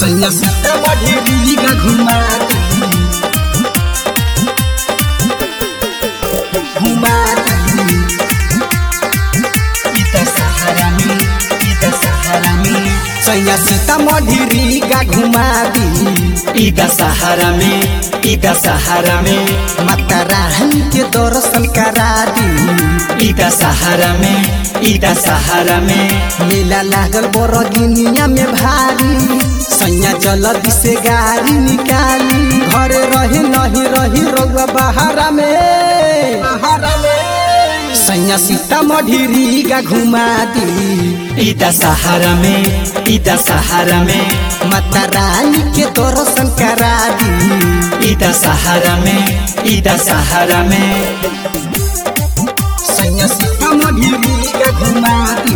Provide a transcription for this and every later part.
सैया सीतामढ़ी रीगा घुमा दी घुमा दी ई त सहारा में ई त सहारा में सैया सीतामढ़ी रीगा घुमा दी ई द सहारा में ई द सहारा में माता रानी के दर्शन करा दी ई द सहारा में ई द सहारा में मेला लागल बरगिनिया में भारी सैया जल्दी से गाड़ी निकाली घरे रही नहीं रही रोग बहारा में बहारा में सैया सीतामढ़ी रीगा घुमा दी ई द सहारा में ई द सहारा में माता रानी के दर्शन करा दी ई द सहारा में ई द सहारा में सैया सीतामढ़ी रीगा घुमा दी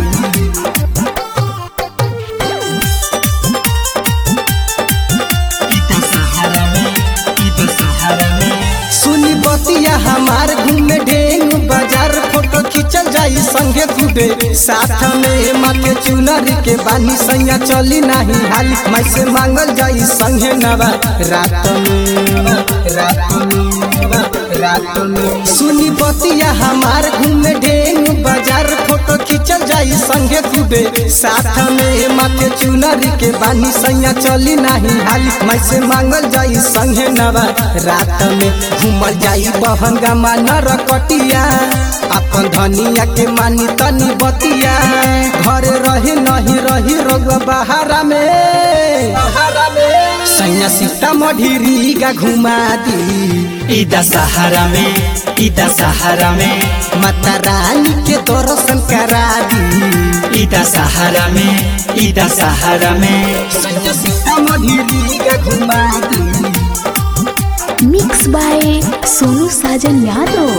ई द सहारा में ई द सहारा में सुनी बतिया हमार घूमे ढेंग बाजार फोटो खींचल जाई संगे खूबे साथ में माथे चुनरी के बानी सैया चली नहीं हाली मैं से मांगल जाई संगे नवा रात में रात में रात में सुनी बतिया हमार घूमे ढेंग बाजार फोटो खींचल जाई संगे खूबे साथ में माथे चुनरी के बानी सैया चली नहीं हाली मैं से मांगल जाई संगे नवा रात में घूमल जाई बहन गमा नरकटिया अपन धनिया के मानी तनी बतिया घरे रही नहीं रही रोग बहारा में बहारा में सैया सीतामढ़ी रीगा घुमा दी ई द सहारा में ई द सहारा में माता रानी के दर्शन करा दी ई द सहारा में ई द सहारा में सैया सीतामढ़ी रीगा घुमा दी मिक्स बाय सोनू साजन यादव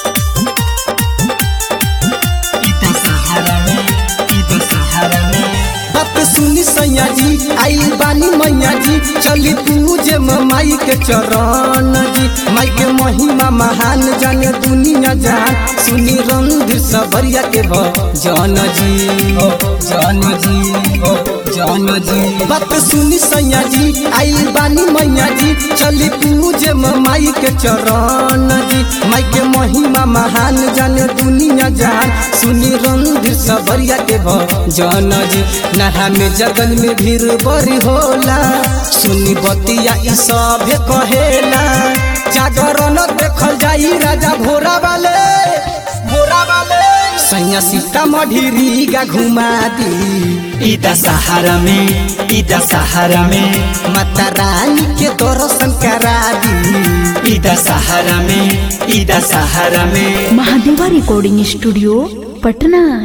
इता सहारा में इता सहारा में बात सुनी सैया जी आई बानी मैया जी चली पूजे माई के चरण जी माई के महिमा महान जाने दुनिया जान सुनी रणधीर सबरिया के भजन जी ओ जन जी ओ जन जी बात सुनी सैया जी आई बानी मैया जी चली पूजे माई के चरण जी माई के महिमा महान जाने दुनिया जान सुनी रणधीर सबरिया के भजन जी नहा में जगन में भीड़ बड़ी होला सुनी बतिया ई सभे कहेला जागरण देखल जाई राजा भोरा वाले भोरा वाले सैया सीतामढ़ी रीगा घुमा दी ई द सहारा में ई द सहारा में माता रानी के दर्शन करा दी ई द सहारा में ई द सहारा में महादेवा रिकॉर्डिंग स्टूडियो पटना